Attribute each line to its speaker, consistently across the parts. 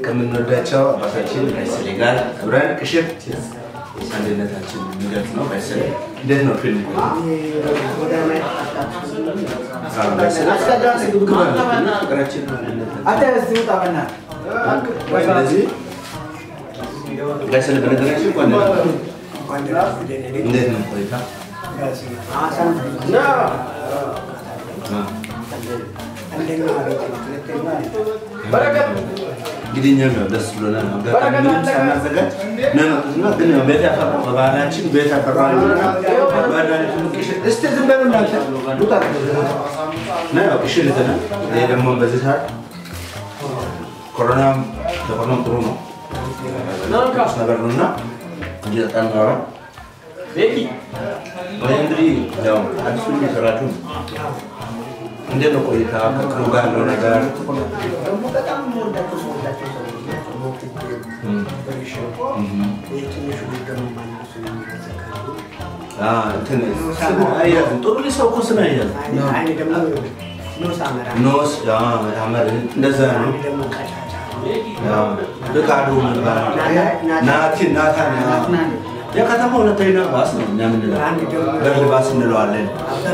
Speaker 1: ከምንወዳቸው አባታችን ባይስሌ ጋር አብረን ቅሽር አንድነታችን የሚገልጽ ነው። ባይስሌ እንዴት ነው ፊልም? ፍቅራችን ስለዚህ ባይስሌ በነገራችን እንዴት ነው ቆይታ? እንግዲህ እኛም ያው ደስ ብሎናል። አጋጣሚ ምንም ሳናዘጋጅ ነው የመጡትና ግን ያው ቤት ያፈራው በባህላችን ቤት ያፈራው እስቲ ዝም በሉ እናንተ ውጣ እና ያው ቅሽር ልተናል። ይሄ ደግሞ በዚህ ሰዓት ኮሮናም ለኮሮናም ጥሩ ነው ስ ነገር ነው እና እየጠጣን እናወራ ወይ እንግዲህ ያው አዲሱ እየሰራችሁ ነው እንዴት ነው ቆይታ ከክሩ ጋር ያለው ነገር? ጥሩ ሰው እኮ ስም አይያዝም። ኖስ ታመር እንደዛ ነው። ፍቃዱ ናቲ ናታን የከተማ ሁለተኛ ባስ ነው እኛ ምንለው በር ባስ እንለዋለን።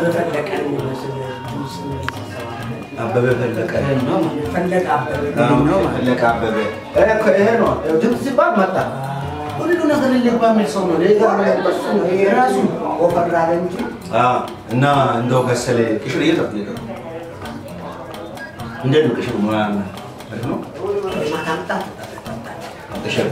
Speaker 1: አበበ ፈለቀ ፈለቀ አበበ ይሄ ነው ድምፅ ሲባል መጣ። ሁሉ ነገር ሊገባ የሚል ሰው ነው። ራሱ ወፈራለ እንጂ እና እንደው ከሰለ ቅሽር እየጠጡ እየጠጡ እንዴት ነው ቅሽር ሙያ ነው ቅሽር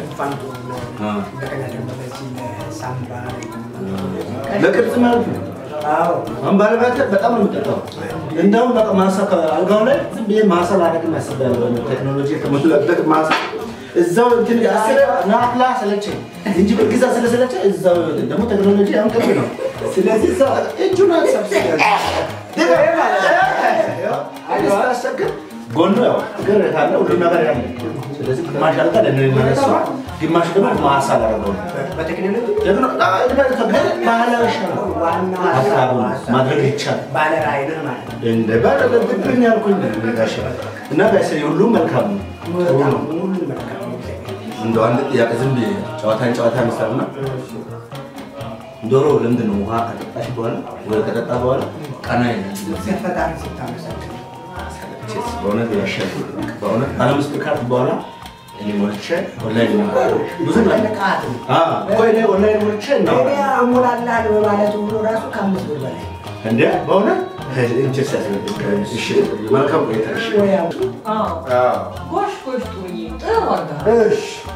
Speaker 1: ለቅርጽ ማለት ነው። አሁን ባለቤት በጣም ነው የምጠጣው። እንደውም በቃ ማሳ ከአልጋው ላይ ዝም ብዬ ማሳ ላደርግ ያስባለሁ። ቴክኖሎጂ የተሞላበት ማሳ እዛው እንትን አስረ ናፍላ ሰለቸኝ እንጂ በጊዛ ስለሰለቸኝ እዛው ደግሞ ቴክኖሎጂ አሁን ቅርብ ነው። ስለዚህ እዛው እጁን አሰብስታስቸግር ጎኑ ያው እግር ካለ ሁሉ ነገር ያለ ስለዚህ ግማሽ አልጋ ለነሱ ግማሽ ደግሞ ማሳ ላደረገው ነው። ባህላዊ ማድረግ ይቻላል። እንደ ባለገብኝ ያልኩኝ ጋሽ እና ጋሽ ሁሉም መልካም ነው፣ ጥሩ ነው። እንደው አንድ ጥያቄ ዝም ብዬ ጨዋታን ጨዋታ ይመስላልና ዶሮ ለምንድን ነው ውሃ ከጠጣሽ በኋላ ወይ ከጠጣ በኋላ ቀና በእውነት ያሻል። በእውነት አለምስጥ ካርት በኋላ እኔ ሞልቼ ኦንላይን ብዙ ቆይ ኦንላይን ሞልቼ
Speaker 2: አሞላልሃል በማለት ብሎ ራሱ ከአምስት ብር በላይ
Speaker 1: እንደ በእውነት መልካም ቆይታ።
Speaker 3: ጎሽ ጎሽ ጥሩዬ ጥሩ አድርገሃል።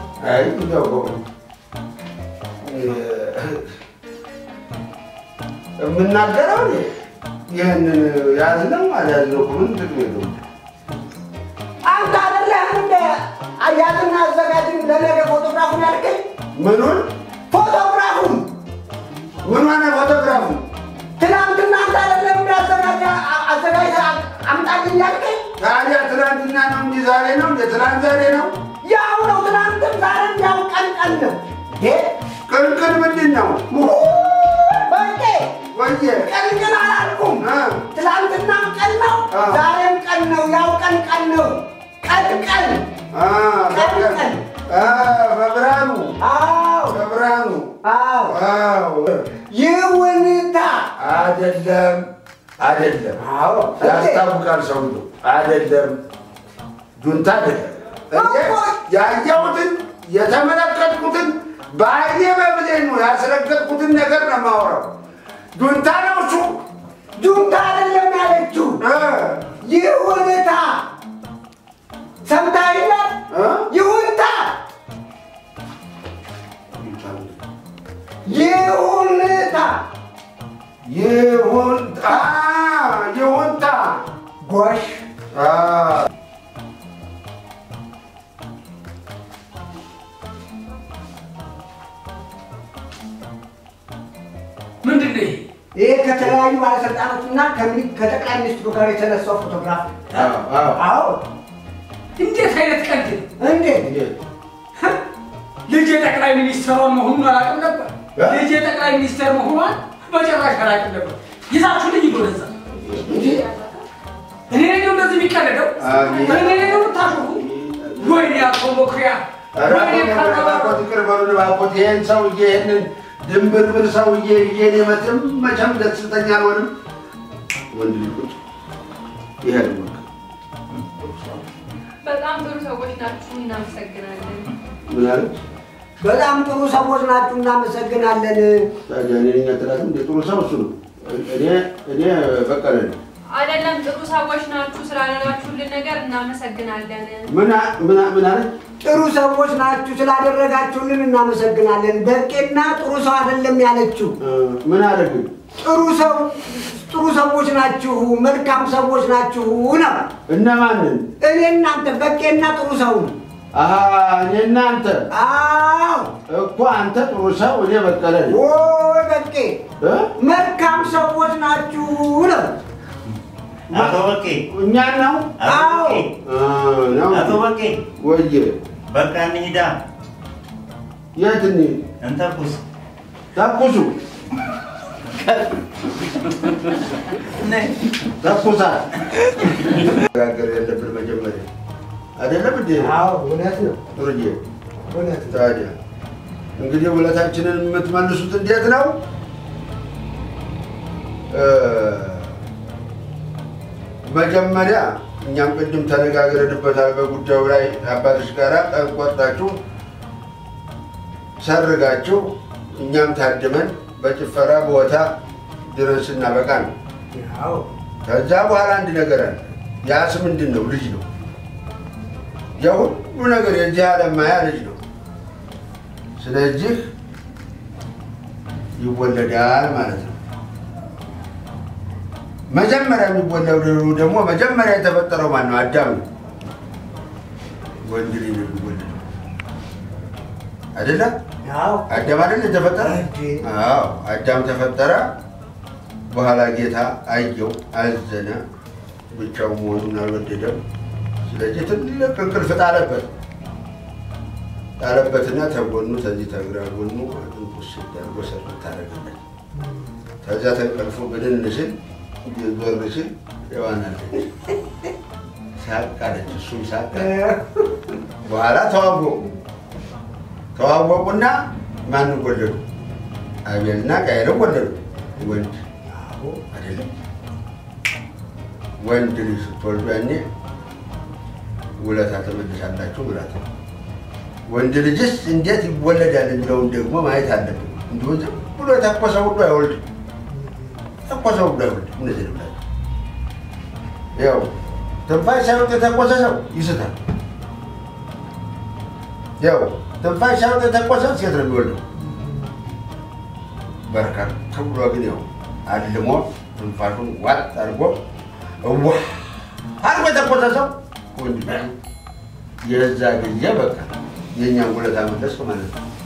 Speaker 4: የምናገረው ይህንን ያዝነው አልያዝነው ምን ጥቅም የለውም።
Speaker 2: አንተ አይደለህም እንደ አያትና አዘጋጅ ለነገ ፎቶግራፉን ያልከኝ?
Speaker 4: ምኑን
Speaker 2: ፎቶግራፉን
Speaker 4: ምን ሆነ ፎቶግራፉ?
Speaker 2: ትናንትና አንተ አይደለም እንደ አዘጋጅ አዘጋጅ አምጣልኝ ያልከኝ?
Speaker 4: ታዲያ ትናንትና ነው እንጂ ዛሬ ነው እንደ ትናንት ዛሬ ነው።
Speaker 2: ያው ነው ትናንትም ዛሬም ያው ቀን ቀን ነው።
Speaker 4: ቅልቅል ምንድን ነው?
Speaker 2: በቄ
Speaker 4: ወየ
Speaker 2: ቀን ቀን አላልኩም።
Speaker 4: እ
Speaker 2: ትናንትናም ቀን ነው፣
Speaker 4: አ።
Speaker 2: ዛሬም ቀን ነው። ያው ቀን ቀን ነው። ቀን ቀን
Speaker 4: አ፣
Speaker 2: ቀን
Speaker 4: በቀን
Speaker 2: ቀን
Speaker 4: አ፣ በብርሃኑ
Speaker 2: አዎ
Speaker 4: በብርሃኑ
Speaker 2: አዎ
Speaker 4: አዎ
Speaker 2: ይውንታ
Speaker 4: አይደለም አይደለም
Speaker 2: አዎ
Speaker 4: ያስታውቃል ሰውዬው አይደለም ጁንታ አይደለም እኔ
Speaker 2: እኮ።
Speaker 4: ያየሁትን የተመለከትኩትን በአይኔ በብሌን ነው ያስረገጥኩትን ነገር ነው የማወራው ጁንታ ነው እሱ
Speaker 2: ጁንታ አይደለም ያለችው
Speaker 4: እ
Speaker 2: ይሁንታ ሰምታይላት
Speaker 4: እ
Speaker 2: ይሁንታ ይሁንታ
Speaker 4: ይሁንታ ይሁንታ
Speaker 2: ጎሽ
Speaker 4: አ፣
Speaker 3: ምንድን ነው ይሄ?
Speaker 2: ይሄ ከተለያዩ ባለስልጣኖችና ከሚ- ከጠቅላይ ሚኒስትሩ ጋር የተነሳው ፎቶግራፍ
Speaker 4: አዎ አዎ
Speaker 2: አዎ
Speaker 3: እንዴት አይነት ቀልድ ነው?
Speaker 2: እንዴት
Speaker 3: ልጄ ጠቅላይ ሚኒስትሯን መሆኑን አላውቅም ነበር።
Speaker 4: እ?
Speaker 3: ልጄ ጠቅላይ ሚኒስትር መሆኗን በጭራሽ አላውቅም ነበር። ይዛችሁ ልጅ ወደዛ እኔ ነኝ እንደዚህ የሚቀለደው?
Speaker 4: አሜን።
Speaker 3: እኔ ነኝ የምታሾፉ? ወይኔ አቶ መኩሪያ
Speaker 4: ኧረ
Speaker 3: ወይኔ
Speaker 4: እባክዎት
Speaker 3: ቀረበ።
Speaker 4: ይቅር በሉን እባክዎት። ይሄን ሰውዬ ይሄንን ድንብርብር ሰውዬ ይዤ እኔ መቼም መቼም ደስተኛ አልሆንም። ወንድ ልጅ ቁጭ ይሄ ነው በቃ።
Speaker 5: በጣም ጥሩ ሰዎች ናችሁ፣ እናመሰግናለን።
Speaker 4: ምን አለች?
Speaker 2: በጣም ጥሩ ሰዎች ናችሁ፣ እናመሰግናለን።
Speaker 4: ታዲያ እኔ ነኝ አትላትም? እንደ ጥሩ ሰው እሱ ነው። እኔ እኔ በቀለ ነኝ።
Speaker 5: አይደለም ጥሩ ሰዎች ናችሁ፣ ስላደረጋችሁልን ነገር እናመሰግናለን።
Speaker 4: ምን አ- ምን አ- ምን አለች?
Speaker 2: ጥሩ ሰዎች ናችሁ፣ ስላደረጋችሁልን እናመሰግናለን። በቄና ጥሩ ሰው አይደለም ያለችው።
Speaker 4: እ፣ ምን አደረግን?
Speaker 2: ጥሩ ሰው ጥሩ ሰዎች ናችሁ፣ መልካም ሰዎች ናችሁ ነው።
Speaker 4: እነማንን?
Speaker 2: እኔ እናንተ በቄና ጥሩ ሰው
Speaker 4: አሀ እኔ እናንተ
Speaker 2: አዎ
Speaker 4: እኮ አንተ ጥሩ ሰው እኔ በቀለ ነኝ።
Speaker 2: ወይ በቄ
Speaker 4: እ?
Speaker 2: መልካም ሰዎች ናችሁ ነው።
Speaker 1: አቶ በቄ
Speaker 4: እኛን ነው
Speaker 1: አቶ በቄ
Speaker 4: እ፣ ነው
Speaker 1: አቶ በቄ
Speaker 4: ወየ
Speaker 1: በቃ እንሂዳ
Speaker 4: የት እንሂድ?
Speaker 1: እንተኩስ።
Speaker 4: ተኩሱ ተኩሳት ነጋገር ያለብን መጀመሪያ አይደለም እንዴ?
Speaker 2: አዎ እውነት ነው፣
Speaker 4: ጥሩዬ
Speaker 2: እውነት ነው።
Speaker 4: ታዲያ እንግዲህ ውለታችንን የምትመልሱት እንዴት ነው? እ፣ መጀመሪያ እኛም ቅድም ተነጋግረንበታል በጉዳዩ ላይ አባቶች ጋር ቀን ቆርጣችሁ ሰርጋችሁ እኛም ታድመን በጭፈራ ቦታ ድረስ እናበቃ ነው።
Speaker 2: አዎ
Speaker 4: ከዛ በኋላ አንድ ነገር አለ። ያስ ምንድን ነው? ልጅ ነው። የሁሉ ነገር የዚህ ዓለም ማያ ልጅ ነው። ስለዚህ ይወለዳል ማለት ነው። መጀመሪያ የሚወለደው ደግሞ መጀመሪያ የተፈጠረው ማን ነው? አዳም ነው። ወንድ ልጅ ነው የሚወለደው አይደለም?
Speaker 2: አዎ
Speaker 4: አዳም አይደል የተፈጠረ?
Speaker 2: እንዴ!
Speaker 4: አዎ አዳም ተፈጠረ። በኋላ ጌታ አየው፣ አዘነ፣ ብቻው መሆኑን አልወደደም። ስለዚህ ትልቅ እንቅልፍ ጣለበት ጣለበትና ተጎኑ ተዚህ ተግራ ጎኑ አጥንቱ ሲዳርጎ ሰርት ታደረገለት። ከዚያ ተንቀልፎ ብንን ሲል ዞር ሲል ሔዋናለች ሳቅ አለች፣ እሱም ሳቅ አለ። በኋላ ተዋወቁ ተዋወቁና ማንን ወለዱ? አቤልና ቃየልን ወለዱ። ወንድ አይደለም ወንድ ልጅ ስትወልዱ ያኔ ውለታ ተመልሳላችሁ ማለት ነው። ወንድ ልጅስ እንዴት ይወለዳል የሚለውን ደግሞ ማየት አለብን። እንዲሁ ዝም ብሎ የተኮሰ ሁሉ አይወልድም። የተኮሰ ሁሉ አይወልድም። እነዚህ ነው ያው ትንፋሽ ሳይወጥ የተኮሰ ሰው ይስታል። ያው ትንፋሽ ሳይወጥ የተኮሰ ሴት ነው የሚወልደው። በርከት ብሎ ግን ያው አልሞ ትንፋሹን ዋጥ አድርጎ እዋ አድርጎ የተኮሰ ሰው ወንድ ነው። የዛ ጊዜ በቃ የእኛን ውለታ መለስክ ማለት ነው።